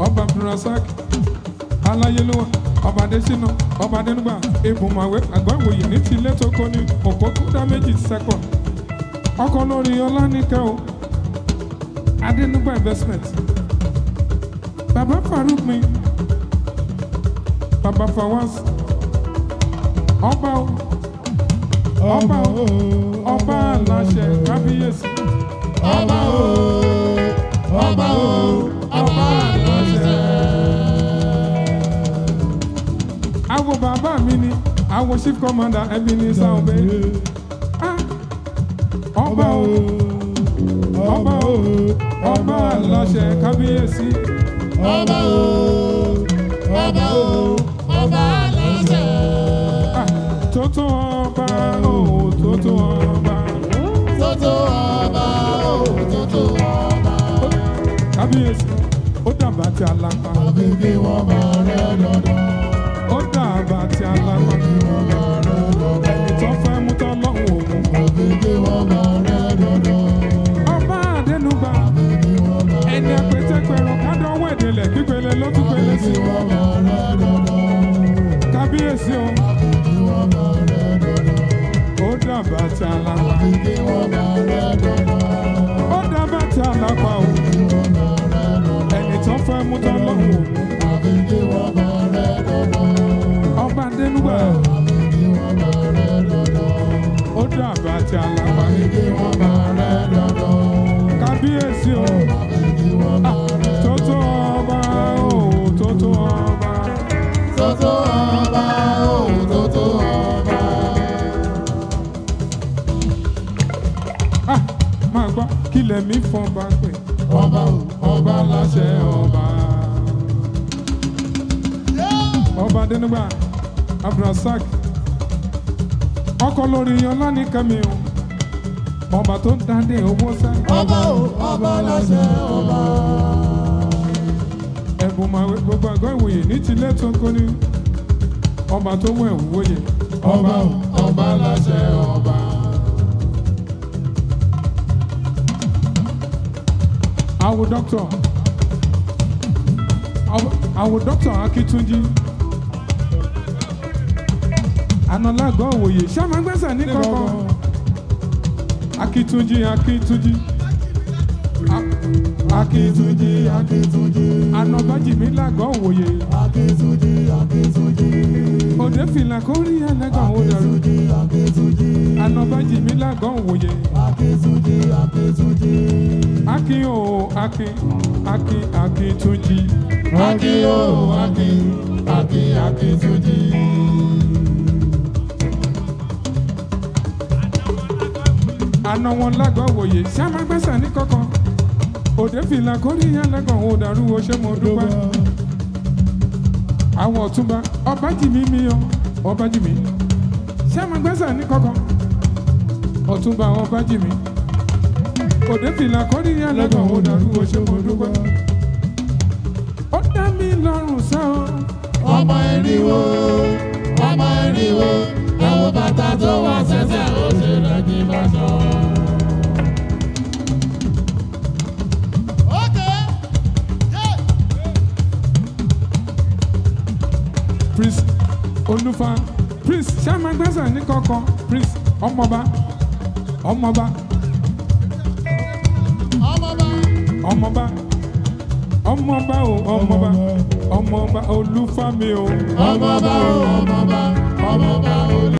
ọba abdulrasaq aláyélúwà ọba adésínà ọba adẹnugba ebùnmàwé àgbáwòye ní tilé tó kó ní òpópónà méjì second ọkọ lórí ọlánìkẹ́ o adẹnugba investment baba farouk mi baba fawaz ọba o ọba o ọba aláṣẹ kábíyèsí ọba o ọba o ọba aláṣẹ. àwọn bàbá mi ni àwọn chief commander ebenezer obe Ah, ọba o ọba o ọba aláṣẹ kábíyèsí ọba o ọba o ọba aláṣẹ. Ah, tótó ọba o tótó ọba tótó ọba o tótó ọba. kábíyèsí ó dàbà tí alápá àbí kí wọ́n máa rẹ́ dandan. ó dàbà tí alápá wọ́n máa rẹ́ dandan. ẹni tó fẹ́ mú tọ́ lọ́hùn òun àbí kí wọ́n máa rẹ́ dandan. ọba àdẹnugba àbí kí wọ́n máa ẹni apẹtẹpẹrọ kádọwọ ìdílé kípele ló tún pele sí kí wọ́n máa rẹ́ dandan. kábíyèsí o àbí kí wọ́n máa rẹ́ dandan. ó dàbà tí alápá àbí kí wọ́n máa rẹ́ dandan. ó dàbà tí alápá o kí wọ́n máa rẹ́ dandan. ẹni tó fẹ́ mú tọ́ lọ́hùn òun àbí kí wọ́n máa rẹ́ dandan. ọba àdẹnugba àbí kí wọ́n máa rẹ́ dandan. ó dàbà tí alápá àbí kí wọ́n máa rẹ́ dandan. kábíyèsí o àbí kí wọ́n máa rẹ́ tótó ọba o tótó ọba tótó ọba o tótó ọba. Ah, máa gbọ́ kí lẹ̀mí fọ́n bá pè ọba o ọba láṣẹ ọba. ọba adẹnugba abdulrasaq ọkọ lórí ọlánìkànmí o ọba tó dáadé owó sẹ ọba o ọba láṣẹ ọba. ẹbùn máa wé gbogbo àgọ́ ìwòye ní tilé tó ń kóní ọba tó wọ ẹ̀wù wòye ọba o ọba láṣẹ ọba. àwò dọ́kítọ̀ àwò dọ́kítọ̀ akíntúnjí ànàlágọ́ òwòye sàmágbẹ́sẹ̀ ní kọ̀ọ̀kan akíntúnjí akíntúnjí A- akíntúnjí akíntúnjí. ànàbájìmí lágọ̀ òwòye akíntúnjí akíntúnjí. òde fìlà kórí ẹlẹ́gàn ó dẹrù akíntúnjí akíntúnjí. ànàbájìmí lágọ̀ òwòye akíntúnjí akíntúnjí. akin o akin akin akíntúnjí akí o akí akí akíntúnjí. àna wọn lágọ̀ òwòye sàmágbẹ́sẹ̀ ní kọ̀ọ̀kan òde fìlà kórí ẹlẹ́gàn ó dẹrù ó ṣe mo dúpẹ́. àwọn ọ̀túnba ọbájìmí mi yan ọbájìmí sẹ́magbẹ́sẹ̀ ní kọ́kọ́ ọ̀túnba ọbájìmí òde fìlà kọ́rí yẹn lẹ́gàn ó dàrú ó ṣe mo dúpẹ́ ó dá mi lọ́rùn sẹ́ o ọmọ eriwo ọmọ eriwo ẹwọ bàtà tó wà sẹsẹ ó ṣe lẹkì bàtà. prince olúfa prince sẹ́magbẹ́sẹ̀ ní kọ́kọ́ prince ọmọba ọmọba ọmọba ọmọba ọmọba o ọmọba ọmọba olúfami o ọmọba o ọmọba ọmọba o.